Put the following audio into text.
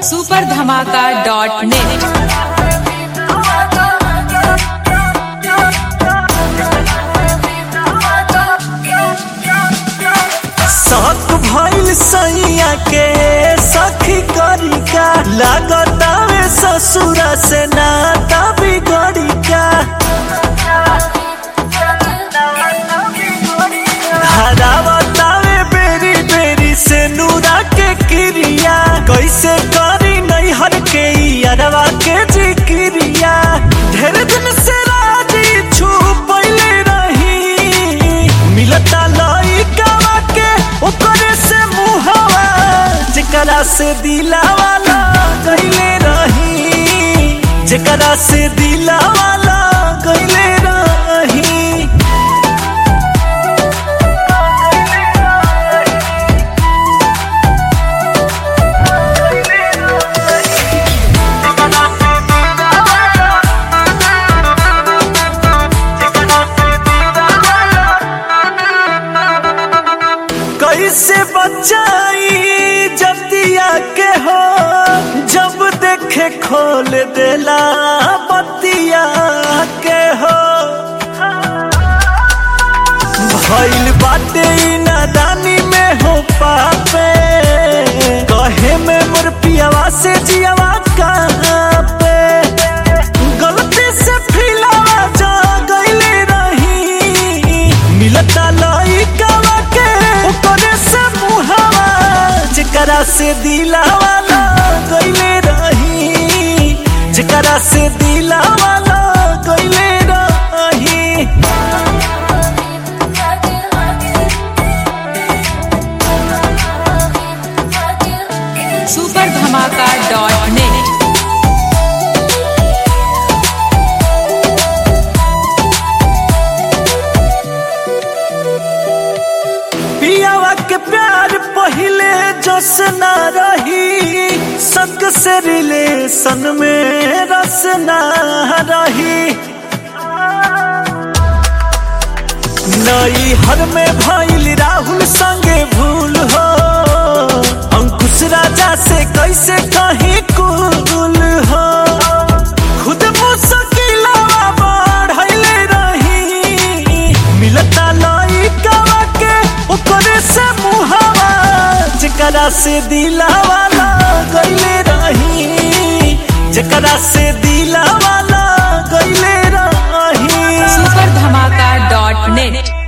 super धमाका dot net शक भइल सैया के सखी करी का लागतावे ससुरा से नाता बिगड़ी का हरावतावे बेरी बेरी से नूरा के क्रिया कैसे करी नैहर के अरवा के जिक्रिया ढेर दिन से राजी छुपैले रही मिलता लइकावा के ओकरे से मुहवा जेकरा से दिलावा गईले रही जेकरा से दिलावा गईले रही कैसे बचाई जतिया के हो जब देखे खोल देला बतिया के हो भइल बाटे ई नादानी में हो पापे कहे में मोर पियावा से जियावा कहाँ पे गलती से फिलावा जा गईले रही मिलता लइकावा के ओकरे से मुहावा जेकरा से दिलावा गईले रही जेकरा से दिलावा गईले रही सुपर धमाका डॉट नेट पियावा के प्यार पहिले जस ना रही संग से रिलेशन में रस ना रही नई हर में भइल राहुल संगे भूल हो अंकुश राजा से कैसे कहीं कुल हो खुद मुश्किलवा बढ़ले रही मिलता लइकावा के ओकरे से मुहावा जेकरा से दिलावा गईले रही जेकरा से दिलावा गईले रही सुपर धमाका डॉट नेट